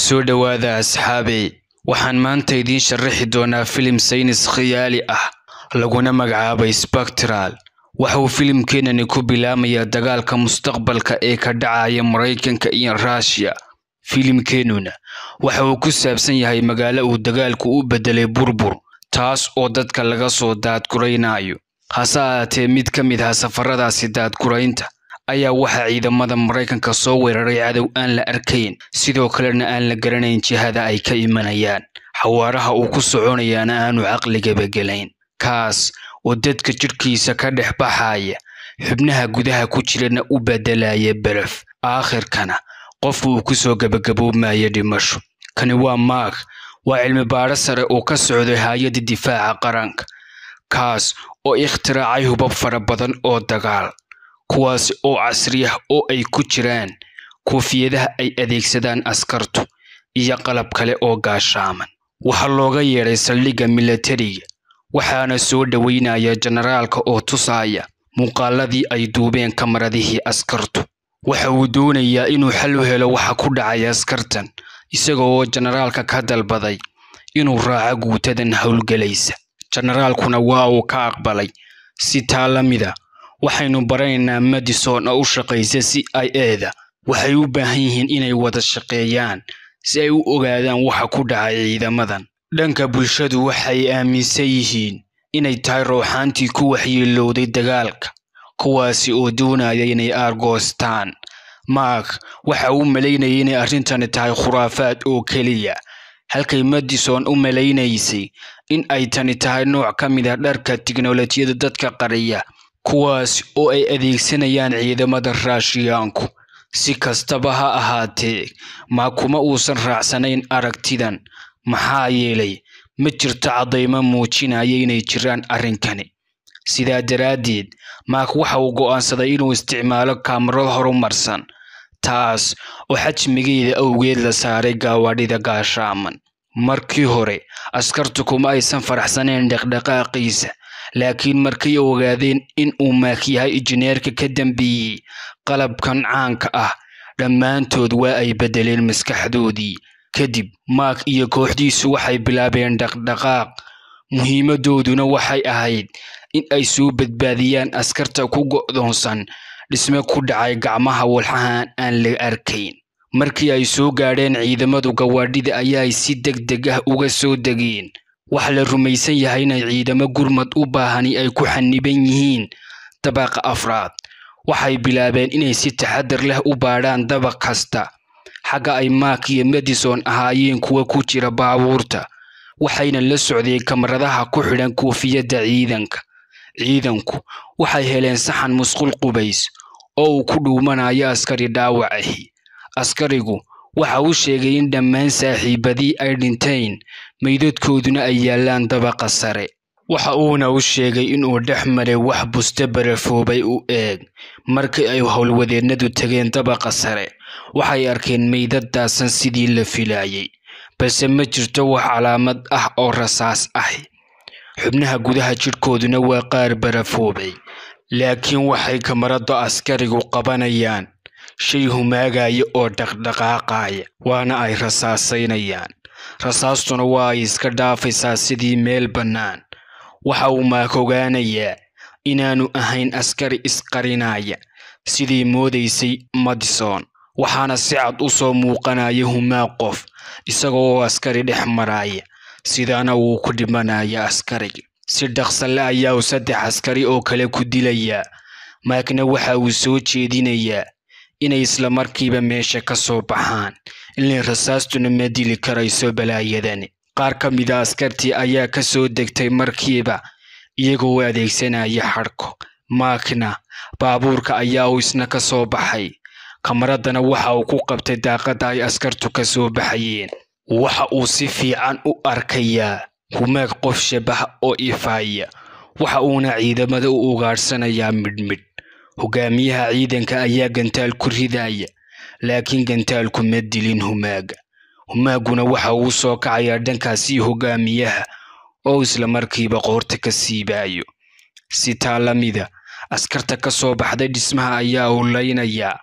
soo dhowaada asxaabey waxaan maanta idiin sharaxi doonaa filim saynis khiyaali ah laguna magacaabay spectral waxa uu filimkeenani ku bilaamayaa dagaalka mustaqbalka ee ka dhacaya maraykanka iyo ruushiya filimkeenuna waxa uu ku saabsan yahay magaalo uu dagaalku u beddelay burbur taas oo dadka laga soo daadguraynayo hase ahaatee mid ka mid ah safaradaasi daadguraynta ayaa waxaa ciidamada maraykanka soo weeraray cadow aan la arkayn sidoo kalena aan la garanayn jihada ay ka imanayaan xawaaraha uu ku soconayaana aanu caqligaba gelayn kaas oo dadka jidhkiisa ka dhex baxaya xubnaha gudaha ku jirana u beddelaya beref aakhirkana qof uu ku soo gebagaboobmaya dhimasho kani waa maag waa cilmi baadho sare oo ka socday hay-adda difaaca qaranka kaas oo ikhtiraacay hubab fara badan oo dagaal kuwaasi oo casri ah oo ay ku jiraan koofiyadaha ay adeegsadaan askartu iyo qalab kale oo gaashaaman waxaa looga yeedhay saldhigga milatariga waxaana soo dhoweynaya jenaraalka oo tusaya muuqaaladii ay duubeen kamaradihii askartu waxa uu doonayaa inuu xal u helo waxa ku dhacay askartan isaga oo jenaraalka ka dalbaday inuu raaco guutadan howlgelaysa jenaraalkuna waa uu ka aqbalay si taa la mida waxaynu baranaynaa madison oo u shaqaysa c i eda waxay u baahan yihiin inay wada shaqeeyaan si ay u ogaadaan waxa ku dhacay ciidamadan dhanka bulshadu waxay aaminsan yihiin inay tahay rooxaantii ku waxyeelowday dagaalka kuwaasi oo doonaya inay aargoostaan mark waxa uu malaynayay inay arrintani tahay khuraafaad oo keliya halkay madison u malaynaysay in ay tani tahay nooc ka mid a dharka tiknolojiyada dadka qariya kuwaas oo ay adeegsanayaan ciidamada raashiyaanku si kastaba ha ahaatee maa kuma uusan raacsanayn aragtidan maxaa yeelay ma jirto caddaymo muujinaya inay jiraan arrinkani sidaa daraaddeed maak waxa uu go'aansaday inuu isticmaalo kaamarad horumarsan taas oo xajmigeeda awgeed la saaray gaawadhida gaashaaman markii hore askartu kuma aysan faraxsanayn dhaqdhaqaaqiisa laakiin markay ogaadeen in uu maak yahay injineerka ka dambeeyey qalabkan caanka ah dhammaantood waa ay beddeleen maskaxdoodii kadib maak iyo kooxdiisu waxay bilaabeen dhaqdhaqaaq muhiimadooduna waxay ahayd in ay soo badbaadiyaan askarta ku go'doonsan dhisme ku dhacay gacmaha walxahan aan la arkayn markii ay soo gaadheen ciidamadu gawaadhida ayaay si deg deg ah uga soo degeen waxa la rumaysan yahay inay ciidamo gurmad u baahani ay ku xaniban yihiin dabaqa afraad waxay bilaabeen inay si taxadar leh u baadhaan dabaq kasta xagga ay maak iyo madison ahaayeen kuwa ku jira baabuurta waxayna la socdeen kamaradaha ku xidhan koofiyadda ciidanka ciidanku waxay heleen saxan musqul qubays oo uu ku dhuumanayo askari dhaawac ahi askarigu waxa uu sheegay in dhammaan saaxiibadii ay dhinteen meydadkooduna ay yaallaan dabaqa sare waxa uuna u sheegay inuu dhex maray wax buste barafoobay u eeg markii ay howlwadeennadu tegeen dabaqa sare waxay arkeen meydadaasan sidii la filaayay balse ma jirto wax calaamad ah oo rasaas ahi xubnaha gudaha jidhkooduna waa qaar barafoobay laakiin waxay kamarada askarigu qabanayaan shay humaagaya oo dhaqdhaqaaqaya waana ay rasaasaynayaan rasaastuna waa ay iska dhaafaysaa sidii meel bannaan waxa uu maak ogaanayaa inaanu ahayn askari isqarinaya sidii moodaysay madison waxaana si cad u soo muuqanaya humaag qof isagoo askari dhex maraya sidaana wuu ku dhimanaya askarigi si dhaqsale ayaa uu saddex askari oo kale ku dilayaa maakna waxa uu soo jeedinayaa inay isla markiiba meesha ka soo baxaan ilay rasaastuna ma dili karayso balaayadani qaar ka mid a askartii ayaa ka soo degtay markiiba iyagoo adeegsanaya xadhko maakna baabuurka ayaa uu isna ka soo baxay kamaradana waxa uu ku qabtay daaqadda ay askartu ka soo baxayeen waxa uu si fiican u arkayaa humaag qof shabaha oo ifaaya waxa uuna ciidamada u ugaadhsanayaa midhmidh hogaamiyaha ciidanka ayaa gantaal ku ridaya laakiin gantaalku ma dilin humaaga humaaguna waxa uu soo kacayaa dhankaasii hogaamiyaha oo isla markiiba qoorta ka siibaayo si taa la mida askarta ka soo baxday dhismaha ayaa uu laynayaa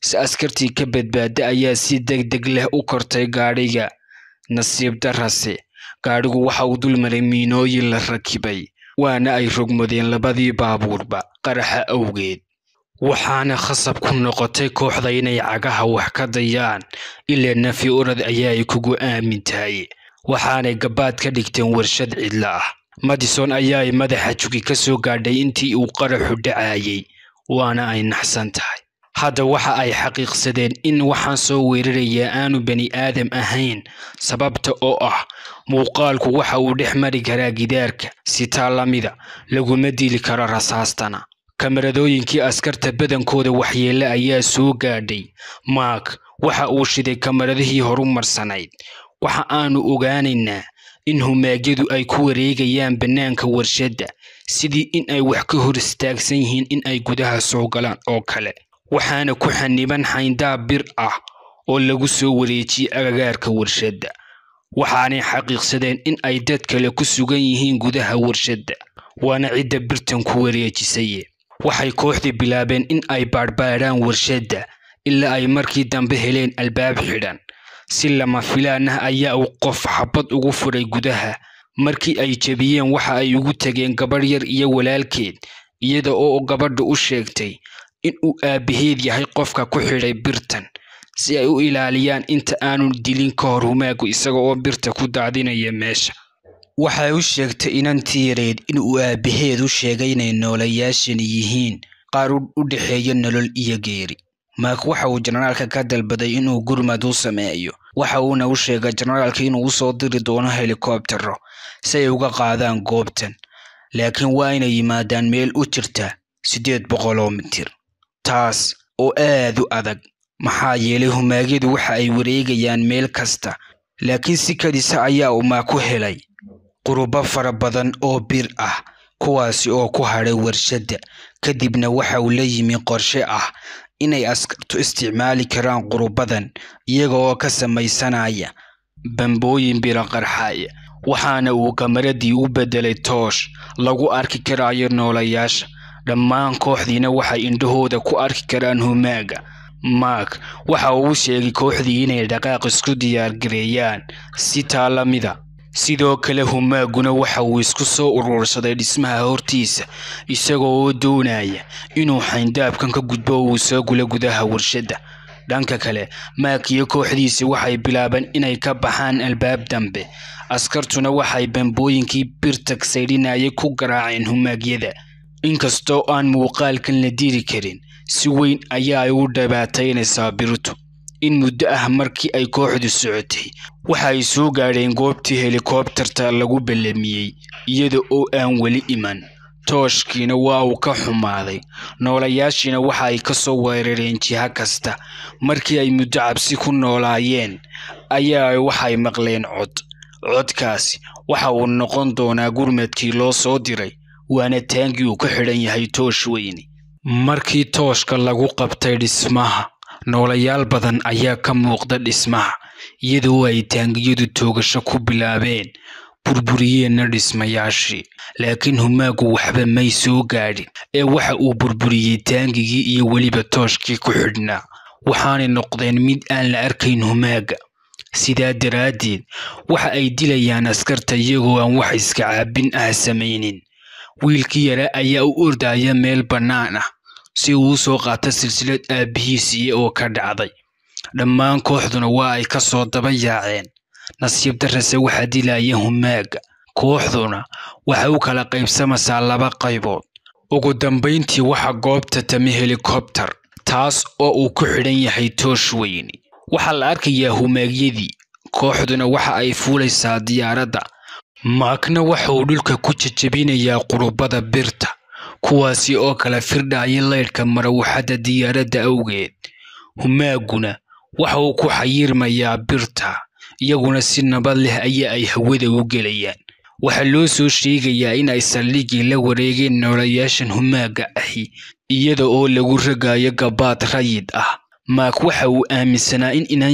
si askartii ka badbaada ayaa si deg deg leh u kortay gaadhiga nasiib darase gaadhigu waxa uu dulmaray miinooyin la rakibay waana ay rogmadeen labadii baabuurba qaraxa awgeed waxaana khasab ku noqotay kooxda inay cagaha wax ka dayaan ilaa nafi orad ayaa ay kugu aamin tahay waxaanay gabaad ka dhigteen warshad cidlo ah madison ayaa ay madaxa jugi ka soo gaadhay intii uu qaraxu dhacayay waana ay naxsan tahay hadda waxa ay xaqiiqsadeen in waxaan soo weerarayaa aanu bani aadam ahayn sababta oo ah muuqaalku waxa uu dhex mari karaa gidaarka sitaa lamida laguma dili karo rasaastana kamaradooyinkii askarta badankooda waxyeelle ayaa soo gaadhay maak waxa uu shiday kamaradihii horu marsanayd waxa aanu ogaanaynaa in humaagyadu ay ku wareegayaan bannaanka warshadda sidii in ay wax ka hor istaagsan yihiin in ay gudaha soo galaan oo kale waxaana ku xaniban xayndaab bir ah oo lagu soo wareejiyey agagaarka warshadda waxaanay xaqiiqsadeen in ay dad kale ku sugan yihiin gudaha warshadda waana cidda birtan ku wareejisaye waxay kooxdii bilaabeen in ay baadhbaadhaan warshadda ilaa ay markii dambe heleen albaab xidhan si lama filaan ah ayaa uu qof xabad ugu furay gudaha markii ay jebiyeen waxa ay ugu tegeen gabadh yar iyo walaalkeed iyada oo gabadha u sheegtay in uu aabbaheed yahay qofka ku xidhay birtan si ay u ilaaliyaan inta aanu dilin ka hor humaagu isaga oo birta ku daadinaya meesha waxay u sheegtay inantii yareed in uu aabbaheed u sheegay inay noolayaashani yihiin qaar u dhexeeya nolol iyo geeri maak waxa uu jenaraalka ka dalbaday inuu gurmad u sameeyo waxa uuna u sheegay jenaraalka inuu usoo diri doono helikobtero si ay uga qaadaan goobtan laakiin waa inay yimaadaan meel u jirta siddeed boqoloo mitir taas oo aad u adag maxaa yeelay humaagyadu waxa ay wareegayaan meel kasta laakiin si kadisa ayaa uu maak ku helay qurubo fara badan oo bir ah kuwaasi oo ku hadhay warshadda kadibna waxa uu la yimi qorshe ah inay askartu isticmaali karaan qurubadan iyaga oo ka samaysanaya bambooyin biro qarxaya waxaana uu kamaradii u beddelay toosh lagu arki karayo noolayaasha dhammaan kooxdiina waxay indhahooda ku arki karaan humaaga maak waxa uu sheegay kooxdii inay dhaqaaq isku diyaargareeyaan si taa la mida sidoo kale humaaguna waxa uu isku soo urursaday dhismaha hortiisa isagoo oo doonaya inuu xayndaabkan ka gudbo uu soo gula gudaha warshadda dhanka kale maak iyo kooxdiisi waxay bilaabeen inay ka baxaan albaab dambe askartuna waxay bambooyinkii birta saydhinayay ku garaaceen humaagyada inkastoo aan muuqaalkan la diri karin si weyn ayaa ay u dhibaataynaysaa birtu in muddo ah markii ay kooxdu socotay waxa ay soo gaadheen goobtii helikobtarta lagu ballamiyey iyada oo aan weli iman tooshkiina waa uu ka xumaaday noolayaashiina waxa ay ka soo weerareen jiha kasta markii ay muddo cabsi ku noolaayeen ayaa waxay maqleen cod codkaasi waxa uu noqon doonaa gurmadkii loo soo diray waana taangii uu ka xidhan yahay toosh weyne markii tooshka lagu qabtay dhismaha noolayaal badan ayaa ka muuqda dhismaha iyadoo ay taangiyadu toogasho ku bilaabeen burburiyeenna dhismayaashii laakiin humaagu waxba may soo gaadhin ee waxa uu burburiyey taangigii iyo weliba tooshkii ku xidhnaa waxaanay noqdeen mid aan la arkayn humaaga sidaa daraaddeed waxa ay dilayaan askarta iyagoo aan wax iska caabin ah samaynin wiilkii yaraa ayaa u ordaya meel bannaan ah si uu u soo qaato silsilad aabbihiisiiya oo ka dhacday dhammaan kooxduna waa ay ka soo daba yaaceen nasiib darrase waxaa dilaya humaaga kooxduna waxay u kala qaybsamaysaa laba qaybood ugu dambayntii waxa goobta tami helikobtar taas oo uu ku xidhan yahay toosh weyne waxaa la arkayaa humaagyadii kooxduna waxa ay fuulaysaa diyaaradda maakna waxa uu dhulka ku jejebinayaa qurubada birta kuwaasi oo kala firdhaya laydhka marawaxadda diyaaradda awgeed humaaguna waxa uu ku xayirmayaa birta iyaguna si nabad leh ayaa ay hawada u gelayaan waxaa loo soo sheegayaa in ay saldhigii la wareegeen noolayaashan humaaga ahi iyada oo lagu ragayo gabaad rayid ah maak waxa uu aaminsanaa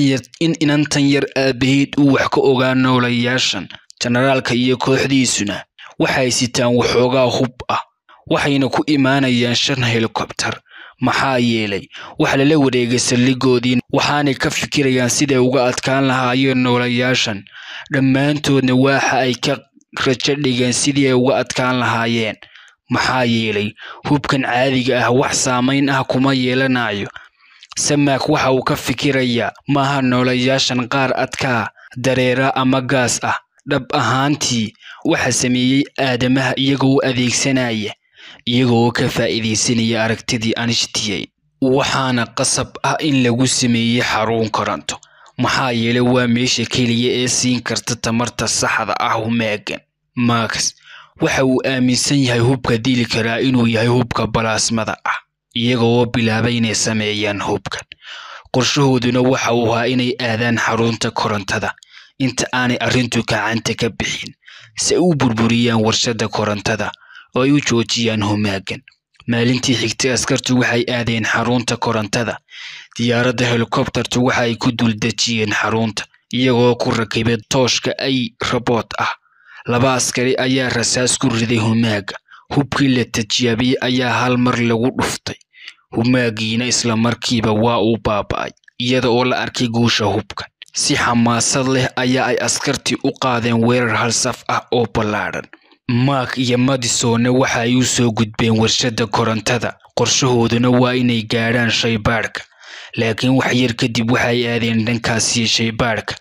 in inantan yar aabbaheed uu wax ka ogaa noolayaashan jenaraalka iyo kooxdiisuna waxay sitaan waxoogaa hub ah waxayna ku imaanayaan shan helikobtar maxaa yeelay waxa lala wareegay saldhigoodii waxaanay ka fikirayaan siday uga adkaan lahaayeen noolayaashan dhammaantoodna waxa ay ka rajo dhigeen sidii ay uga adkaan lahaayeen maxaa yeelay hubkan caadiga ah wax saamayn ah kuma yeelanayo samaak waxa uu ka fikirayaa maaha noolayaashan qaar adkaa dareera ama gaas ah dhab ahaantii waxa sameeyey aadamaha iyagoo u adeegsanaya iyagoo ka faa'iidaysanaya aragtidii anishtiyeyn waxaana qasab ah in lagu sameeyey xarun koronto maxaa yeelay waa meesha keliya ee siin karta tamarta saxda ah humaagan max waxa uu aaminsan yahay hubka dili karaa inuu yahay hubka balaasmada ah iyagoo bilaabay inay sameeyaan hubkan qorshahooduna waxa uu ahaa inay aadaan xarunta korontada inta aanay arrintu gacanta ka bixin si ay u burburiyaan warshadda korontada oo ay u joojiyaan humaagan maalintii xigtay askartu waxay aadeen xarunta korontada diyaaradda helikobtartu waxa ay ku duldejiyeen xarunta iyagoo ku rakibay tooshka ay rabood ah laba askari ayaa rasaas ku riday humaaga hubkii la tijaabiyey ayaa hal mar lagu dhuftay humaagiina isla markiiba waa uu baaba'ay iyada oo la arkay guusha hubka si xamaasad leh ayaa ay askartii u qaadeen weerar hal saf ah oo ballaadhan mark iyo madisonna waxa ay u soo gudbeen warshadda korontada qorshahooduna waa inay gaadhaan shaybaadhka laakiin wax yar kadib waxay aadeen dhankaasiyo shaybaadhka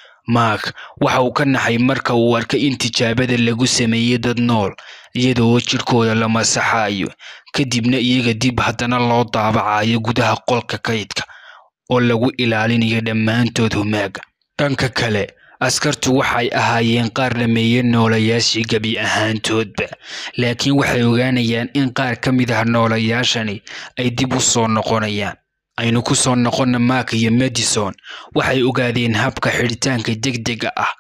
mark waxa uu ka naxay marka uu arkay in tijaabada lagu sameeyey dad nool iyadoo jidhkooda la masaxayo kadibna iyaga dib haddana loo daabacayo gudaha qolka kaydka oo lagu ilaalinayo dhammaantood humaaga dhanka kale askartu waxay ahaayeen qaar dhameeye noolayaashii gebi ahaantoodba laakiin waxay ogaanayaan in qaar ka mid ah noolayaashani ay dib u soo noqonayaan aynu ku soo noqonna mark iyo madison waxay ogaadeen habka xidhitaanka degdega ah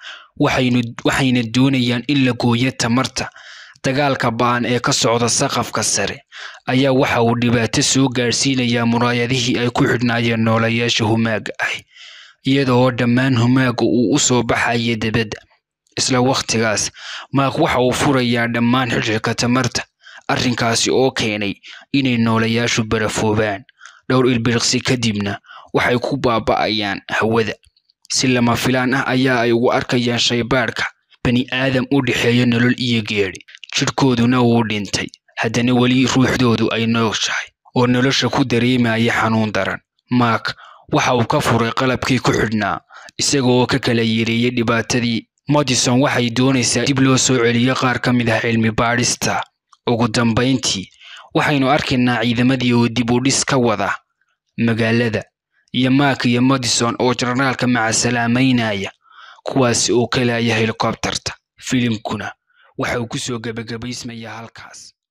waxayna doonayaan in la gooyo tamarta dagaalka ba'an ee ka socda saqafka sare ayaa waxa uu dhibaato soo gaadhsiinayaa muraayadihii ay ku xidhnaayeen noolayaasha humaaga ah iyada oo dhammaan humaaga uu u soo baxaya debadda isla wakhtigaas maak waxa uu furayaa dhammaan xidhxidhka tamarta arrinkaasi oo keenay inay noolayaashu barafoobaan dhowr ilbiriqsi kadibna waxay ku baaba'ayaan hawada si lama filaan ah ayaa ay ugu arkayaan shaybaadhka bani aadam u dhexeeya nolol iyo geedhi jidhkooduna wuu dhintay haddana weli ruuxdoodu ay nooshahay oo nolosha ku dareemaya xanuun daran mark waxa uu ka furay qalabkii ku xidhnaa isagaoo ka kala yeereeyey dhibaatadii madison waxay doonaysaa dib loo soo celiyo qaar ka mid ah cilmi baadhista ugu dambayntii waxaynu arkaynaa ciidamadii oo dib u dhis ka wada magaalada iyo mark iyo madison oo jarnaalka macasalaameynaya kuwaasi oo kalaya helikobtarta filimkuna waxa uu ku soo gebagabaysmayaa halkaas